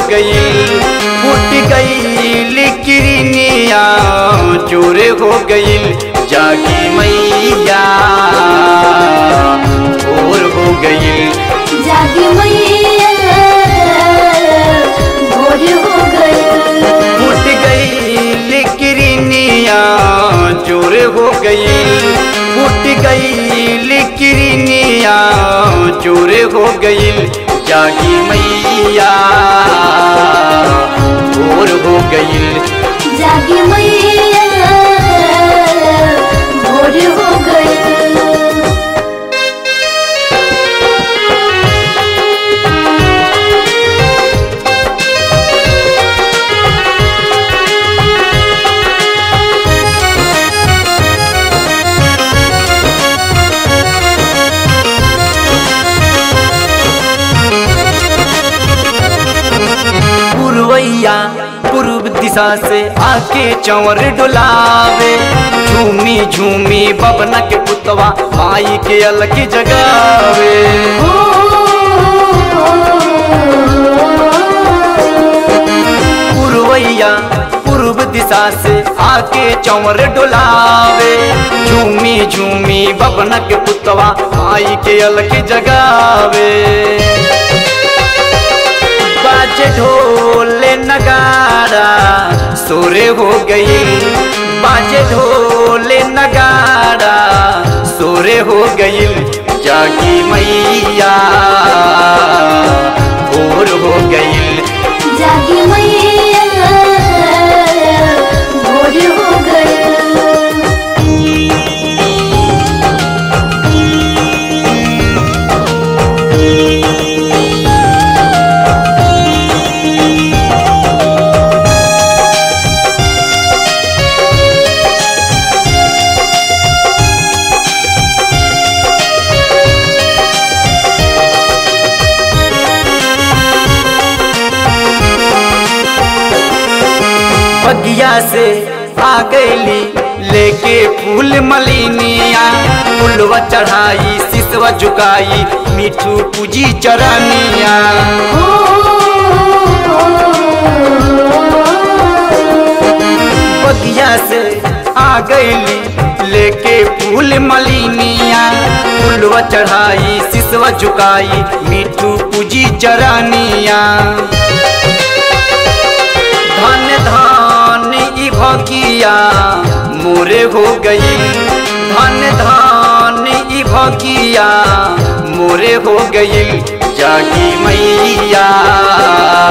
गई फूट गई किरनिया चोर हो गई जागी मैया भोर हो गई जागी मैया भोर हो गई फूट गई किरनिया चोर हो गई फूट गई किरनिया चोर हो गई जागी मैया भोर हो गई जागी मैया भोर हो गई पुरवैया पूर्व दिशा से आके चंवर डुलावे झूमी झूमी बबना के पुतवा माई के अलग जगावे पुरवैया पूर्व दिशा से आके चंवर डुलावे झूमी झूमी बबना के पुतवा माई के अलग जगावे बाजे ढोल नगारा सोरे हो गई बाजे ढोल नगारा सोरे हो गई जागी मैया भोर हो गई जागी मैया भोर हो गई बगिया से आ गईली लेके फूल मलिनिया फूलवा चढ़ाई सिसवा झुकाई मिठू पूजी चरनिया बगिया से आ गईली लेके फूल मलिनिया फूलवा चढ़ाई सिसवा झुकाई मिठू पूजी चरनिया धन धन ई भगिया मोरे हो गई धन धन ई भगिया मोरे हो गई जागी मैया